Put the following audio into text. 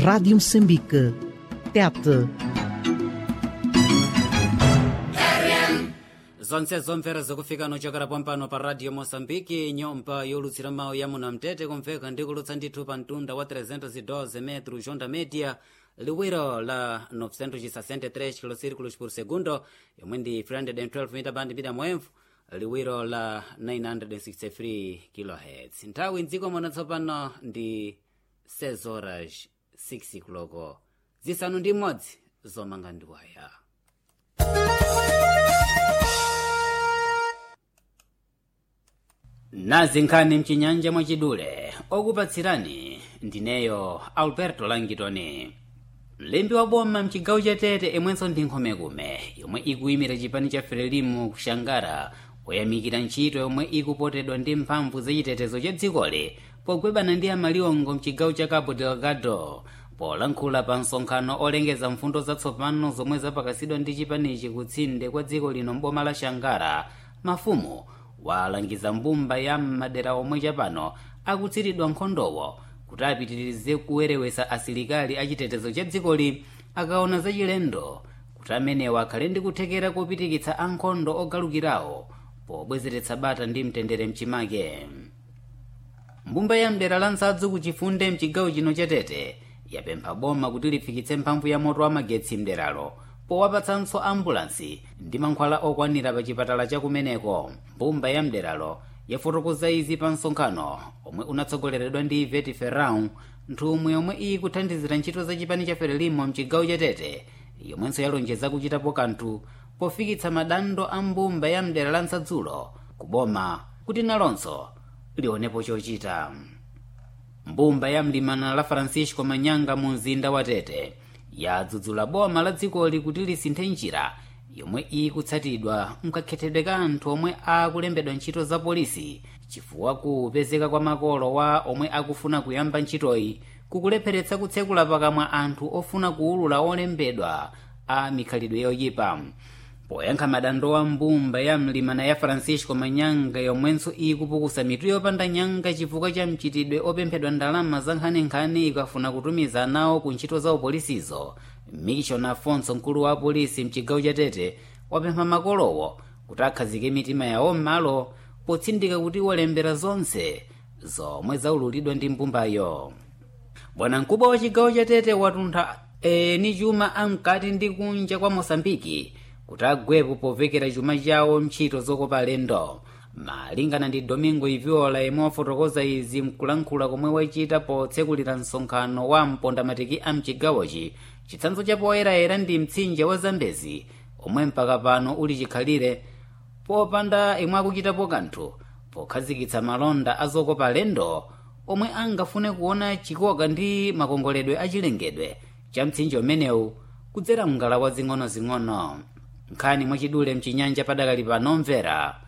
Rádio Moçambique. Tete. zonse zomvera zikufika nochokera pompano pa radio moçambike nyumba yolutsira mawu ya munamtete kumveka ndikulutsa ndithu pa mtunda wa 312 metro jonda media liwiro la 963 kilosirikulos por segundo yomwe ndi 312 mita band mita mwemvu liwiro la 963 kilohertz nthawi mdziko muno tsopano ndi 6 horas 6 kuloko zisanu ndi imodzi zomanga ndiwaya nazi nkhani mchinyanja mwachidule okupatsirani ndineyo alberto langitoni mlembi wa boma mchigawo cha tete imwenso ndi nkhomekume yomwe ikuyimira chipani cha frelimu kushangara poyamikira ntchito yomwe ikupotedwa ndi mphamvu zachitetezo cha dzikoli pogwebana ndi amaliwongo mchigawo cha cabo delgado polankhula pa msonkhano olengeza mfundo zatsopano zomwe zapakasidwa ndi chipanichi kutsinde kwa dziko lino mboma la shangara mafumu walangiza mbumba ya madera omwe chapano akutsiridwa nkhondowo kuti apitirize kuwerewesa asilikali achitetezo cha dzikoli akaona zachilendo kuti amenewa akhale ndi kuthekera kopitikitsa ankhondo ogalukirawo pobwezeretsa bata ndi mtendere mchimake mbumba ya mdera la nsadzu kuchifunde mchigawo chino cha tete yapempha boma kuti lifikitse mphamvu ya moto wa magetsi mderalo powapatsanso ambulansi ndi mankhwala okwanira pa chipatala chakumeneko mbumba ya mderalo yafotokoza izi pa msonkhano omwe unatsogoleredwa ndi iveti ferrão nthumwi yomwe iyi kuthandizira ntchito za chipani cha frelimo mchigawo cha tete yomwenso yalonjeza kuchitapo kanthu pofikitsa madandaulo a mbumba ya mdera la nsadzulo kuboma kuti nalonso lionepo chochita mbumba ya mlimana la francisco manyanga mu mzinda wa tete yadzudzula boma la dzikoli kuti lisinthe njira yomwe ikutsatidwa mkakhetedwe ka anthu omwe akulembedwa ntchito za polisi chifukwa kupezeka kwa makolo wa omwe akufuna kuyamba ntchitoyi kukulepheretsa kutsekula pakamwa anthu ofuna kuwulula olembedwa a mikhalidwe yoyipa poyankha madandaulo a mbumba ya mlimana ya francisco manyanga yomwenso ikupukusa mitu yopanda nyanga chifukwa cha mchitidwe opemphedwa ndalama za nkhaninkhani ikafuna kutumiza nawo ku ntchito za upolisizo mikishon afonso mkulu wa apolisi mchigawo cha tete wapempha makolowo kuti akhazike mitima yawo m'malo potsindika kuti walembera zonse zomwe zaululidwa ndi mbumbayo bwanamkubwa wa chigawo cha tete watuntha eni chuma amkati ndi kunja kwa mosambiki kuti agwepo povekera chuma chawo ntchito zokopa alendo malingana ndi domingo iviola yemwe wafotokoza izi mkulankhula komwe wachita potsekulira msonkhano wa mpondamatiki a mchigawochi chitsanzo cha poyerayera ndi mtsinje wa zambezi omwe mpaka pano uli chikhalire popanda imwe akuchitapo kanthu pokhazikitsa malonda a zokopa alendo omwe angafune kuona chikoka ndi makongoledwe achilengedwe cha mtsinje umenewu kudzera mngala wa zing'onozing'ono nkhani mwachidule mchinyanja padakali pano mvera